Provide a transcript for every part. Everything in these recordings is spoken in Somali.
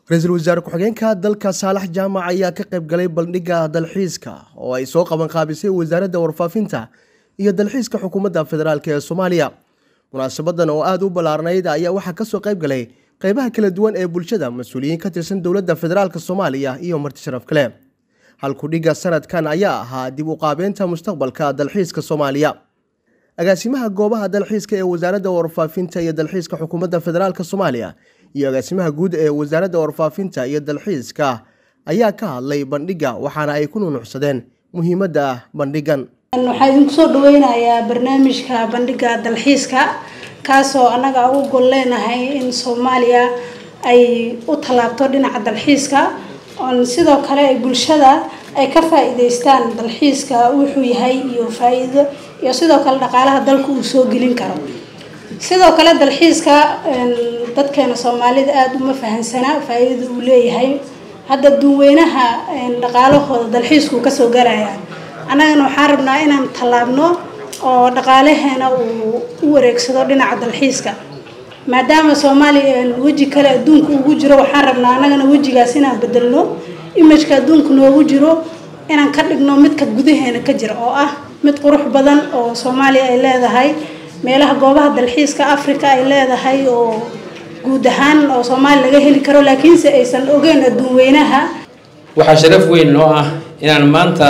ra-iisul wasaare ku-xigeenka dalka saalax jaamac ayaa ka qayb galay bandhigga dalxiiska oo ay soo qaban qaabisay wasaaradda warfaafinta iyo dalxiiska xukuumadda federaalk ee soomaaliya munaasabadan oo aada u ballaarnayd ayaa waxaa kasoo qayb galay qeybaha kala duwan ee bulshada mas-uuliyiin ka tirsan dowladda federaalk soomaaliya iyo marti sharaf kale halkudhigga sanadkan ayaa ahaa dib u qaabeynta mustaqbalka dalxiiska soomaaliya agaasimaha goobaha dalxiiska ee wasaaradda warfaafinta iyo dalxiiska xukuumadda federaalk soomaaliya iyo agaasimaha guud ee wasaaradda warfaafinta iyo dalxiiska ayaa ka hadlay bandhigga waxaana ay ku nunucsadeen muhiimadda bandhiggan waxaa idinku soo dhaweynayaa barnaamijka bandhigga dalxiiska kaasoo annaga ugu gol leenahay in soomaaliya ay u tallaabto dhinaca dalxiiska oon sidoo kale ay bulshada ay ka faa-iideystaan dalxiiska wuxuu yahay iyo faa-iido iyo sidoo kale dhaqaalaha dalka uu soo gelin karo sidoo kale dalxiiska dadkeena soomaalida aada uma fahansanaa faa-iidada uu leeyahay hadda duweynaha dhaqaalahooda dalxiiskuu kasoo galaya annagana waxaan rabnaa inaan tallaabno oo dhaqaalaheena uu u wareegsado dhinaca dalxiiska maadaama soomaaliya weji kale adduunka ugu jiro waxaan rabnaa annagana wejigaas inaan bedelno imajka adduunka noogu jiro inaan ka dhigno midka gudaheena ka jira oo ah mid qurux badan oo soomaaliya ay leedahay meelaha goobaha dalxiiska africa ay leedahay oo guud ahaan oo soomaaliya laga heli karo laakiinse aysan ogeyn adduun weynaha waxaa sharaf weyn noo ah inaan maanta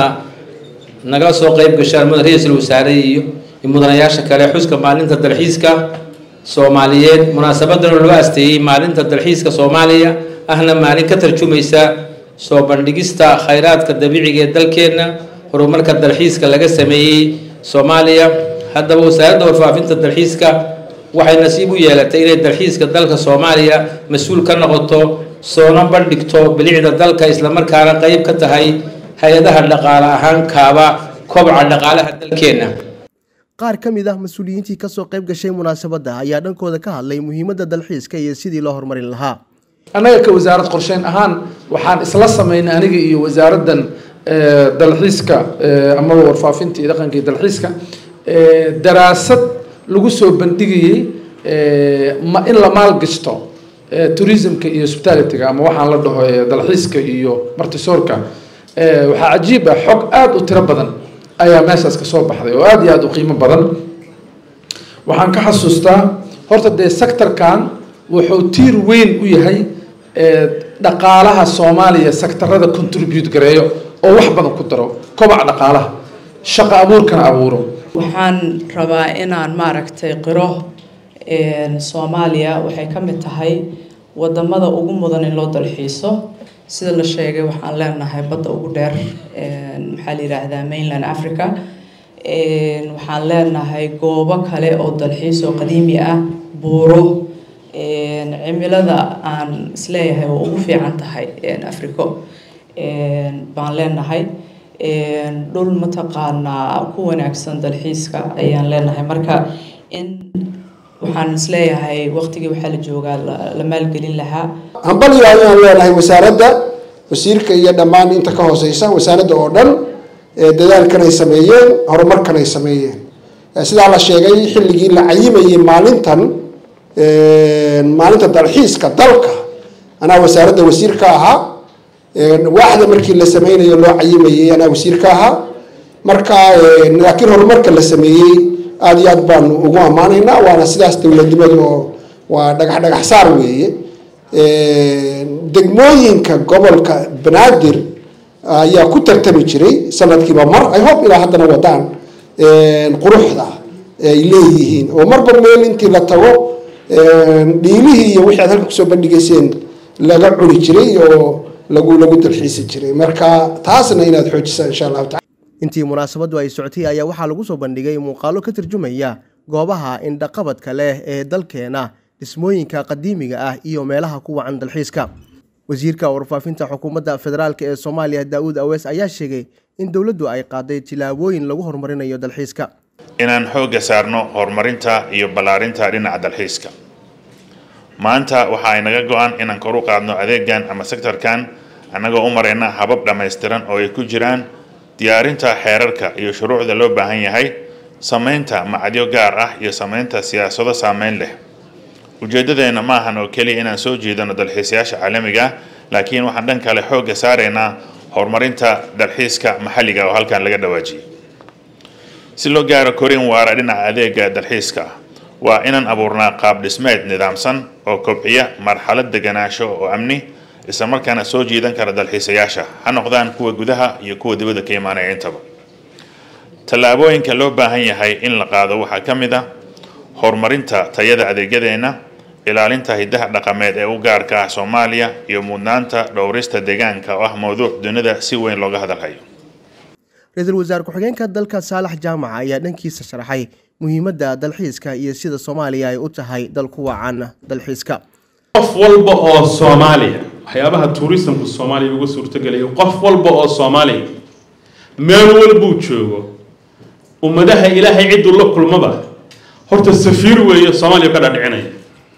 nagala soo qeyb gashaan mudan ra-iisul wasaare iyo mudanayaasha kale xuska maalinta dalxiiska soomaaliyeed munaasabadan loo asteeyey maalinta dalxiiska soomaaliya ahna maalin ka tarjumaysa soo bandhigista khayraadka dabiiciga ee dalkeenna horumarka dalxiiska laga sameeyey soomaaliya haddaba wasaaradda warfaafinta dalxiiska waxay nasiib u yeelatay inay dalxiiska dalka soomaaliya mas-uul ka noqoto soona bandhigto bilicda dalka islamarkaana qeyb ka tahay hay-adaha dhaqaale ahaan kaaba kobca dhaqaalaha dalkeenna qaar ka mid ah mas-uuliyiintii kasoo qayb gashay munaasabadda ayaa dhankooda ka hadlay muhiimadda dalxiiska iyo sidii loo horumarin lahaa annaga ka wasaarad qorsheyn ahaan waxaan isla sameynay aniga iyo wasaaraddan dalxiiska amaba warfaafinta iyo dhaqanka iyo dalxiiska daraasad lagu soo bandhigayey ma in la maalgashto tourismka iyo hospitalityga ama waxaan la dhaho dalxiiska iyo martisoorka waxaa cajiib ah xog aada u tiro badan ayaa meeshaas kasoo baxday oo aada iyo aada u qiimo badan waxaan ka xasuustaa horta dee sectorkan wuxuu tiir weyn u yahay dhaqaalaha soomaaliya sectarada contribute gareeyo oo wax badan ku daro kobaca dhaqaalaha shaqo abuurkana abuuro waxaan rabaa inaan maaragtay qiro soomaaliya waxay ka mid tahay wadamada ugu mudan in loo dalxiiso sida la sheegay waxaan leenahay badda ugu dheer maxaa la yidhaahdaa mainland africa waxaan leenahay goobo kale oo dalxiis oo qadiimi ah buuro cimilada aan isleeyahay oo ugu fiican tahay africo baan leenahay dhul mataqaanaa ku wanaagsan dalxiiska ayaan leenahay marka in waxaan isleeyahay waqtigii waxaa la joogaa la maalgelin lahaa hambaliyo ayaan leenahay wasaaradda wasiirka iyo dhammaan inta ka hooseysa wasaaradda oo dhan dadaalkan ay sameeyeen horumarkan ay sameeyeen sidaa la sheegay xilligii la cayimayay maalintan maalinta dalxiiska dalka anaa wasaaradda wasiir ka ahaa waaxda markii la sameynayo loo cayimayay anaa wasiir ka ahaa marka laakiin horumarka la sameeyey aada iyo aad baanu ugu ammaanaynaa waana sidaas dowladnimadu oo waa dhagax dhagax saar weeye degmooyinka gobolka banaadir ayaa ku tartami jiray sanadkiiba mar ay hob ilaa haddana wadaan quruxda ay leeyihiin oo marba meel intii la tago dhiilihii iyo wixii aad halka kusoo bandhigayseen laga cuni jiray oo lagu lagu dalxiisi jiray marka taasna inaad xoojisaan insha allahu tacala intii munaasabaddu ay socotay ayaa waxaa lagu soo bandhigay muuqaalo ka tarjumaya goobaha indhaqabadka leh ee dalkeena dhismooyinka qadiimiga ah iyo meelaha ku wacan dalxiiska wasiirka warfaafinta xukuumadda federaalk ee soomaaliya daa-uud awees ayaa sheegay in dowladdu ay qaaday tilaabooyin lagu horumarinayo dalxiiska inaan xoogga saarno horumarinta iyo ballaarinta dhinaca dalxiiska maanta waxa ay naga go-an inaan kor u qaadno adeegan ama sektorkan annagoo u marayna habab dhammaystiran oo ay ku jiraan diyaarinta xeerarka iyo shuruucda loo baahan yahay samaynta macadyo gaar ah iyo samaynta siyaasado saameyn leh ujeeddadeenna ma ahan oo keliya inaan soo jeedano dalxiisayaasha caalamiga ah laakiin waxaan dhan kale xoogga saaraynaa horumarinta dalxiiska maxalliga oo halkan laga dhawaajiyay si loo gaaro korin waara dhinaca adeega dalxiiska ah waa inaan abuurnaa qaab dhismeed nidaamsan oo kobciya marxalad deganaansho oo amni islamarkaana soo jiidan kara dalxiisayaasha ha noqdaan kuwa gudaha iyo kuwa dibadda ka imaanaya intaba tallaabooyinka loo baahan yahay in la qaado waxaa ka mid ah horumarinta tayada adeegyadeenna ilaalinta hiddaha dhaqameed ee u gaarka ah soomaaliya iyo mudnaanta dhowrista deegaanka oo ah mowduuc dunida si weyn looga hadalhayo ra-iisul wasaare ku-xigeenka dalka saalax jaamac ayaa dhankiisa sharaxay muhiimadda dalxiiska iyo sida soomaaliya ay u tahay dal ku wacan dalxiiska qof walba oo soomaaliya waxyaabaha tuurisamku soomaaliya uga suurtogelayo qof walba oo soomaaliya meel walbuu joogo ummadaha ilaahay cidduu la kulmaba horta safiir weeye soomaaliya ka dhadhicinaya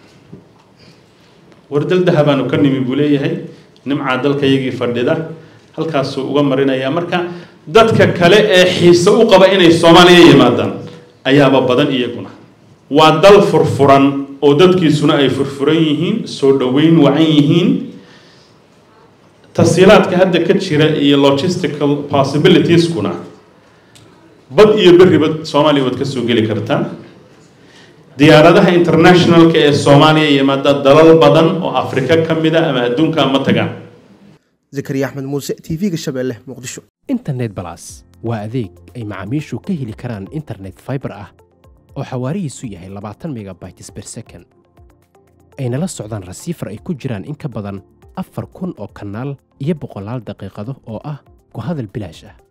wardal dahabaanu ka nimi buu leeyahay nimcaa dalkayagii fadhida halkaasuu uga marinaya marka dadka kale ee xiise u qaba inay soomaaliya yimaadaan ayaaba badan iyaguna waa dal furfuran oo dadkiisuna ay furfuran yihiin soo dhoweyn wacan yihiin tasiilaadka hadda ka jira iyo logistical possibilitieskuna bad iyo berriba soomaaliya waad ka soo geli kartaa diyaaradaha internationalka ee soomaaliya yimaada dalal badan oo afrika ka mid a ama adduunka ma tagaan zakariya axmed muuse t v-ga shabeelle muqdisho internet balas waa adeeg ay macaamiishu ka heli karaan internet fiber ah oo xawaarihiisu yahay labaatan megabytes per second ayna la socdaan rasiifar ay ku jiraan in ka badan afar kun oo kanaal iyo boqolaal daqiiqado oo ah ku hadal bilaash ah